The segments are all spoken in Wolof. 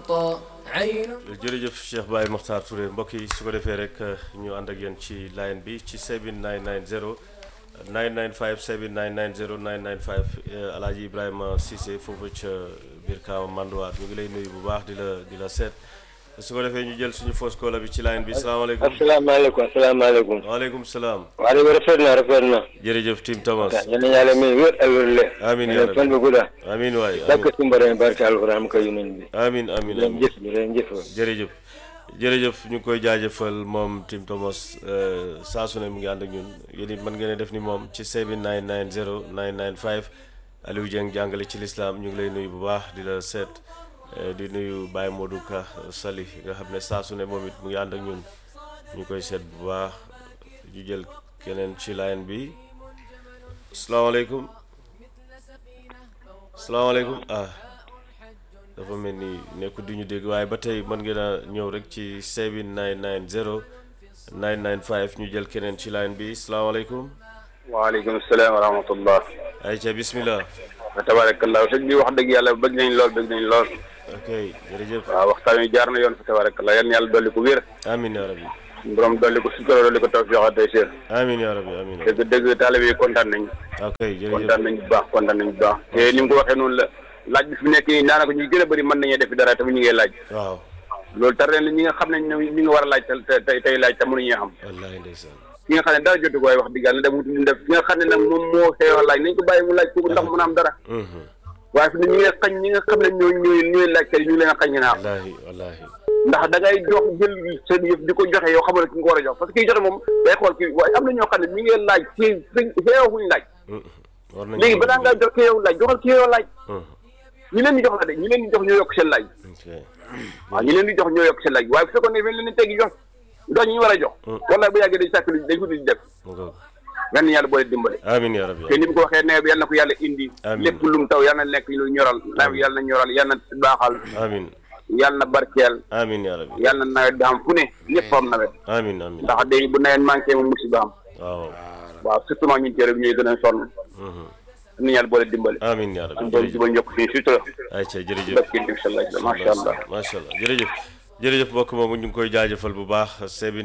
تغطى عين jërëjëf Cheikh Baye Mokhtar Touré mbokk yi su ko defee rek ñu ànd ak yéen ci line bi ci 7990 995 7990 995 Alaaji Ibrahima Cissé foofu ca biir Kaawa Manduwaar ñu ngi lay nuyu bu baax di la di la seet su ko defee ñu jël suñu fausse caller bi ci line bi salaamaaleykum asalaamaaleykum asalaamaaleykum. waaleykum salaam waa dëgg rafet na rafet na. jërëjëf Tim Thomas yal na yàlla may wér ak wér le. Amiin yaa yàlla rabbi. fan bu gudda. amiin waay dakk amiin si mbare barke alxuraan ko yunen bi. amiin amiin leen amiin jëf bi leen jëf. jërëjëf jërëjëf ñu ngi koy jaajëfal moom Tim Thomas euh, saa su ne mu ngi ànd ak ñun yéen it mën ngeen a def ni moom ci 7990 995 Aliou Dieng jàngale ci lislaam ñu ngi lay nuyu bu baax di la seet euh, di nuyu Baye Modou Ka Sali nga xam ne saa su ne moom it mu ngi ànd ak ñun ñu koy seet bu baax ñu jël keneen ci line bi salaamaaleykum salaamaaleykum ah dafa mel ni nekku du ñu dégg waaye ba tey mën ngeen a ñëw rek ci 7990 995 ñu jël keneen ci line bi salaamaaleykum waaleykum salaam wa rahmatullah ayca bismillah wa tabarakallah sëñ bi wax dëgg yàlla bëgg nañ lool bëgg nañ lool ok jërëjëf waaw waxtaan wi jaar na yoon fa tabarakallah yan yàlla dolli ko wér amin ya rabbi borom dolli ko sutura dolli ko tawfiq ak tayseer amin ya rabbi amin dëgg dëgg taalibe yi kontaan nañ ok jërëjëf kontaan nañ bu baax kontaan nañ bu baax te ni mu ko waxee noonu la laaj bi fi nekk nii daanaka ñu gën a bëri mën nañoo def dara te mu ñu ngi laaj waaw loolu tar leen ñi nga xam ne ñoom ñi nga war a laaj te te tey laaj te mënuñu xam wallahi ndeysaan ki nga xam ne dara jotu ko waaye wax dëgg yàlla dem wuti ñu def ki nga xam ne nag moom moo xeewal laaj nañ ko bàyyi mu laaj kooku ndax mën a am dara Mhm. waaye fi ne ñi nga xañ ñi nga xam ne ñoo ñooy ñooy laajkat yi ñu ngi leen a xañ naa wallahi wallahi ndax da ngay jox jël seen yëf di ko joxe yow xamal ne ki nga ko war a jox parce que kiy joxe moom day xool kii waaye am na ñoo xam ne ñi ngeen laaj kii xeewuñ laaj Mhm. war nañu léegi balaa ngaa jox ki yow laaj joxal ki yow laaj Mhm. ñi leen di jox la de ñi leen di jox ñoo yokk seen laaj ok waaw ñi leen di jox ñoo yokk seen laaj waaye bu fekkoon ne fen leen di teggi jox jox ñi ñu war a jox wallaay bu yàggee dañ sàkk lu dañ ko di def mu ngoog gan yàlla boole dimbale amin ya rabbi te ni mu ko waxee nawet bi yàlla na ko yàlla indi Amiin. lépp lu mu taw yàlla na nekk lu ñoral nawet bi yàlla na ñoral yàlla na baaxal amin yàlla na barkeel amin ya rabbi yàlla na nawet bi am fu ne ñëpp am nawet amin amin ndax day bu nawet manqué mu musiba am waaw waaw surtout maa ñun cere bi ñooy gën a sonn Mhm. ni yàlla boole dimbale amin ya rabbi am doon jërëjëf jubal njokk fii sutura ayca jërëjëf barkeel bi sallallahu macha allah macha allah jërëjëf jërëjëf mbokk moomu ñu ngi koy jaajëfal bu baax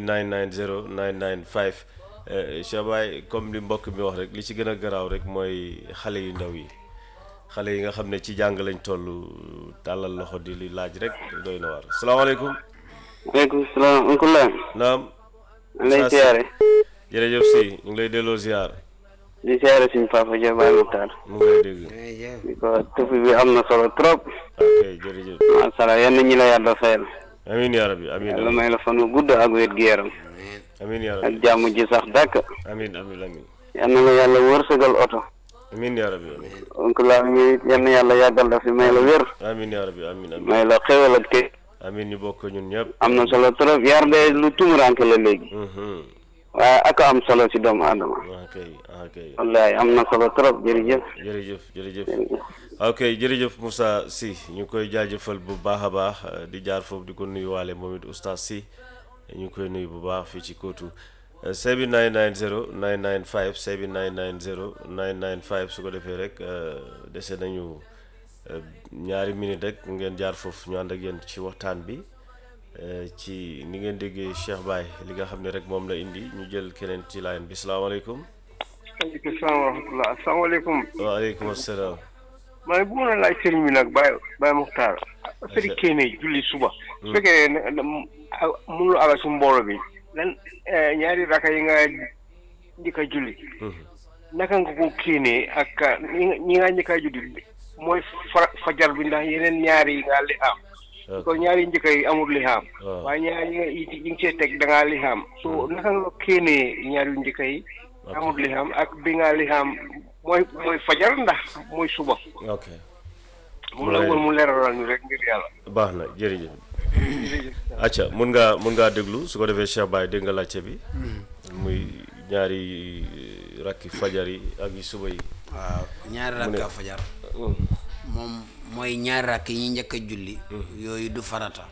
7990 995 eh, Cheikh Baye comme li mbokk mi wax rek li ci gën a garaaw rek mooy xale yu ndaw yi xale yi nga xam ne ci jàng lañ toll tàllal loxo di li laaj rek doy na waar salaamaaleykum waaleykum salaam oncle la naam lay Saa si. siyaare jërëjëf si ñu ngi lay delloo ziar di siyaare suñu papa Dia Baye Mokhtar mu ngi lay dégg di ko tufi bi am na solo trop ok jërëjëf macha allah yenn ñi la yàlla fayal amin yaa rabbi amin yàlla may la fan wu gudd ak wér gi yaram amin yaa ak rabbi jàmm ji sax dàkk amin amin amin yal na la yàlla wërsëgal oto amin yaa rabbi amin oncle la mi yenn yàlla yàggal la fi may la wér amin yaa rabbi amin amin may la xéwal ak te amin ñu bokk ñun ñëpp am na solo trop yar de lu tumuranke la léegi Mhm. waaye ak am solo si doomu aadama ok ok wallahi am na solo trop jërëjëf jërëjëf jërëjëf ok jërëjëf Moussa Sy ñu koy jaajëfal bu baax a baax eh, di jaar foofu di ko nuyuwaale moom it oustaz Sy ñu koy nuyu bu baax fii ci kóotu 7990 995 7990 995 su ko defee rek eh, dese nañu eh, ñaari minute rek ngeen jaar foofu ñu ànd ak yéen ci waxtaan bi eh, ci ni ngeen déggee Cheikh Baye li nga xam ne rek moom la indi ñu jël keneen ci line bi salaamaaleykum waaleykum salaam wa rahmatulah asalaamaaleykum waaleykum asalaam maa ngi bëggoon a laaj sëriñ bi nag Baye Baye Muxtaar affaire kéene julli suba su fekkee ne ne mënuloo àggal su mboolo bi lan eh, ñaari raka yi nga njëkk a julli naka nga ko kéenee ak ñi nga ñi nga njëkk a julli mooy fa fajar bi ndax yeneen ñaari yi nga li am ko ñaari njëkk yi amul li am waaw. waaye ñaari yi nga yi yi nga see teg da ngaa li am so naka nga ko kéenee ñaari yu njëkk yi amul li am ak bi nga li am mooy mooy fajar ndax mooy suba ok moom la woon mu leeralal ñu rek ngir yàlla baax na jërëjëf acca mun ngaa mun ngaa déglu su ko defee Cheikh Baye dégg nga laajte bi muy ñaari rakki fajar yi ak yu suba yi waaw ñaari rakka fajar moom mooy ñaari rakk yi njëkk a julli yooyu du farata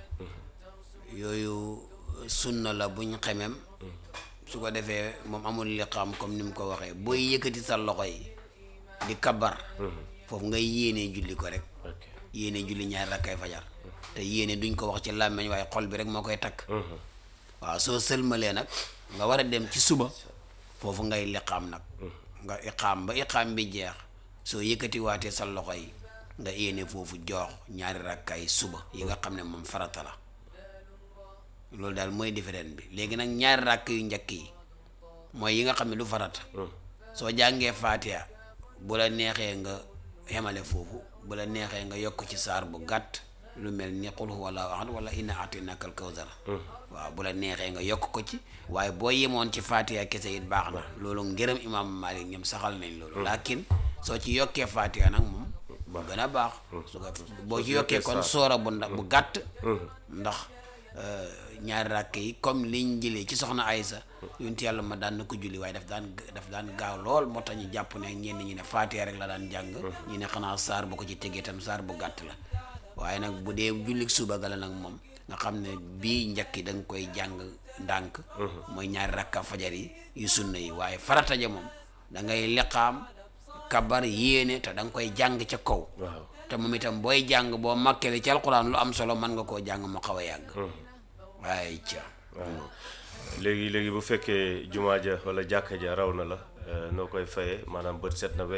yooyu sunna la buñ xemem su ko defee moom amul liqaam comme ni mu ko waxee booy yëkkati sa loxo yi di kabar foofu ngay yéenee julli ko rek ok yéenee julli ñaari rakkay fajar te yéene duñ ko wax ci làmmeñ waaye xol bi rek moo koy takk waaw soo sëlmalee nag nga war a dem ci suba foofu ngay liqaam nag nga iqaam ba iqaam bi jeex soo yëkkati waatee sa loxo yi nga yéene foofu joox ñaari rakkaay suba yi nga xam ne moom farata la loolu daal mooy différent bi léegi nag ñaari rakk yu njëkk yi mooy yi nga xam ne du farata soo jàngee faatiha bu la neexee nga xemale foofu bu la neexee nga yokk ci saar bu gàtt lu mel ni qul huwa allahu ahad wala inna a'taynaka al kawsar waaw bu la neexee nga yokk ko ci waaye boo yemoon ci faatiha kese it baax na loolu ngërëm imam Malik ñoom saxal nañ loolu lakin soo ci yokkee faatiha nag moom bu gën a baax su ko boo ci yokkee kon soora bu ndax bu gàtt ndax ñaari rakk yi comme liñ jëlee ci soxna Aysa yonent yàlla ma daan na ko julli waaye daf daan daf daan gaaw lool moo tax ñu jàpp ne ñenn ñi ne faatiha rek la daan jàng ñu ne xanaa saar bu ko ci tegee tam saar bu gàtt la waaye nag bu dee jullik suba ga la nag moom nga xam ne bii njëkk yi da nga koy jàng ndànk mooy ñaari rakka fajar yi yu sunna yi waaye farata ja moom da ngay liqaam kabar yéene te da nga koy jàng ca kaw waaw te moom itam booy jàng boo makkele ci alquran lu am solo mën nga koo jàng mu xaw a yàgg waaye ca waaw léegi léegi bu fekkee jumaa ja wala jàkka ja raw na la noo koy fayee maanaam bët set na